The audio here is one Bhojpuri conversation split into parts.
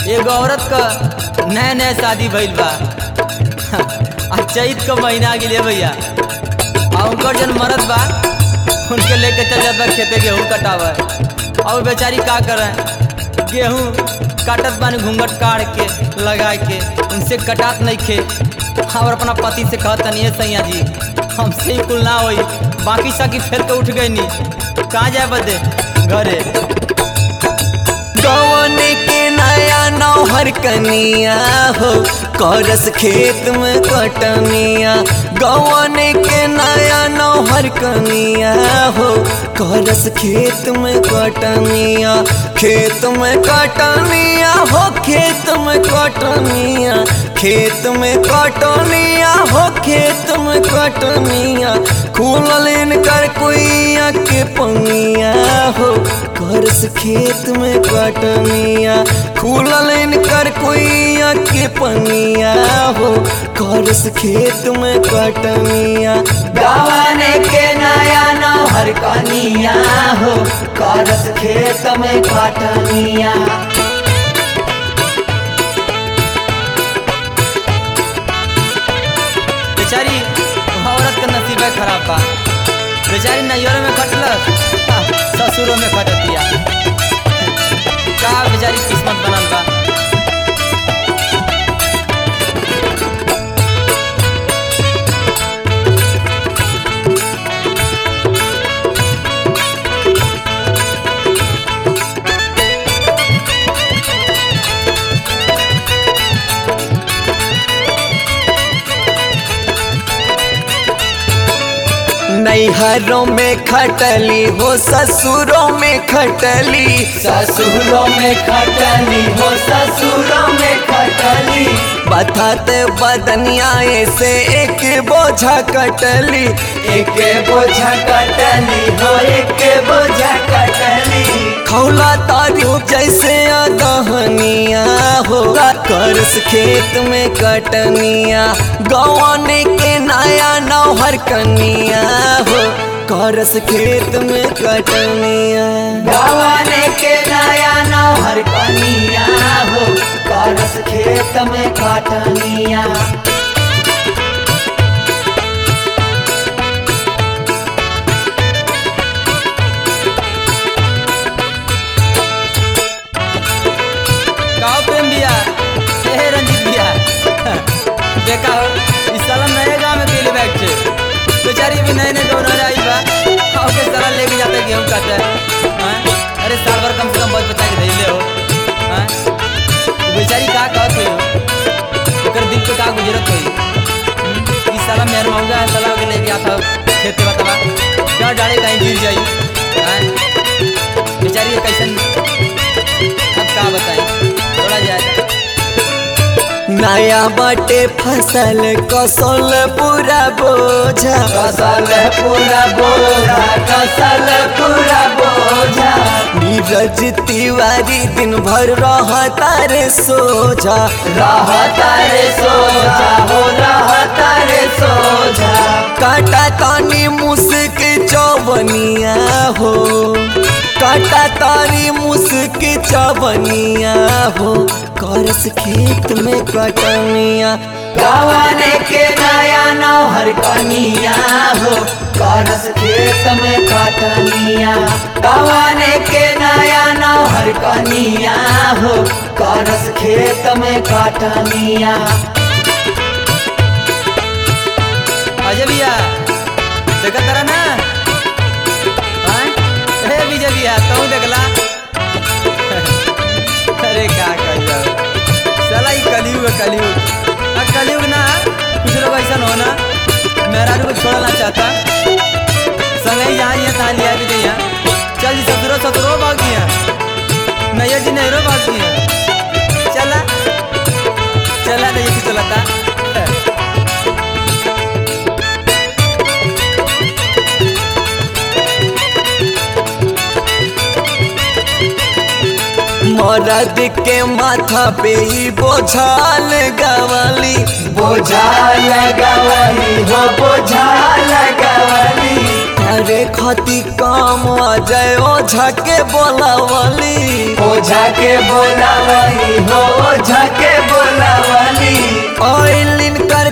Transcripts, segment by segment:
एगो औरत क नया नया शादी भइल बा आ चैत क महीना आ गेले भैया आ उनकर जन मरद बा उनके लेके चल जात बा खेते गेहूँ कटावे और बेचारी का करे गेहूँ काटत बानी घूंघट काट के लगा के उनसे कटात नहीं खे और अपना पति से कहत तनी सैया जी हमसे ही कुल ना होई बाकी साकी फेर के उठ गई नी कहाँ जाए बदे घरे गवन के नया नौहर कनिया हो करस खेत में कटनिया गवन के नया नौहर कनिया हो करस खेत में कटनिया खेत में कटनिया हो खेत में कटनिया खेत में कटनिया हो खेत में कटनिया खुलल इनकर कुइया के पंगिया हो करस खेत में कटनिया खुलल इनकर कुइया के पंगिया हो करस खेत में कटनिया गवाने के नया नौहर कनिया हो करस खेत में कटनिया बेचारी वहाँ औरत का नसीब खराब बा बेचारी नैहरों में खटलस आ, ससुरों में खटतिया का बेचारी किस्मत बनल बा नैहरों में खटली हो ससुरों में खटली ससुरों में खटली हो ससुरों में खटली बताते बदनिया से एक बोझा कटली एक बोझा कटली हो एक बोझा कटली खौला तारू जैसे दहनिया हो करस खेत में कटनिया गवन के नया नौहर कनिया हो करस खेत में कटनिया गवाने के नया नौहर कनिया हो करस खेत में कटनिया काओ प्रेम भैया हे रंजीत भैया देखा हो इस साल हम नए गाँव में गेले बैठ छे बेचारी भी नए नए दोनों आई बा और के साला लेके जाते गेहूं काटे हैं अरे साल भर कम से कम बहुत बचा के धैले हो हैं वो बेचारी का कहत हो ओकर दिल पे का गुजरत होई हम्म, इस साला मेहर महंगा है साला के लेके आता हो खेत में बतावा क्या डाले कहीं गिर जाई हैं बेचारी ये कैसन अब का बताई थोड़ा जाए नया बाटे फसल कसल पूरा बोझा कसल पूरा बोझा कसल पूरा बोझा नीरज तिवारी दिन भर रहता रे सोझा रहता रे सोझा हो रहता रे सोझा काटा तानी मुस्क चौबनिया हो काटा तारी मुस्क चौबनिया हो करस खेत में कटनिया गवाने के नया नौहर कनिया हो करस खेत में कटनिया गवाने के नया नौहर कनिया हो करस खेत में कटनिया अजय भैया देखा तारा ना हाँ? हे विजय भैया तू देखला अरे का कहियो साला ई कलयुग है, कलयुग आ कलयुग ना कुछ लोग ऐसा हो ना मेहरारू को छोड़ना चाहता संगे ही यहाँ यहाँ तहाँ लिया भी दिया चल जी ससुरो ससुरो भाग दिया नैया जी नहरो भाग दिया चला चला नहीं ये चलाता मरद के माथा पे ही बोझाल गवाली बोझा लगवली हो बोझा लगवली अरे खती काम अजय ओझा के बोलावली ओझा के बोलावली हो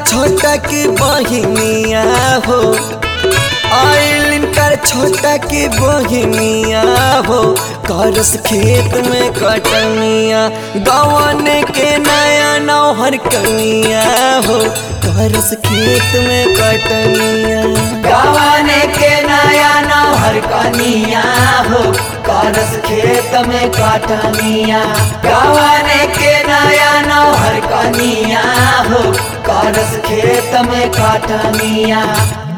छोटा की बहिनिया हो आइलिन कर छोटा की बहिनिया हो करस खेत में कटनिया गवन के नया नौहर कनिया हो करस खेत में कटनिया गवाने के नया नौहर कनिया हो करस खेत में कटनिया गवाने के नया नौहर कनिया हो करस खेत में कटनिया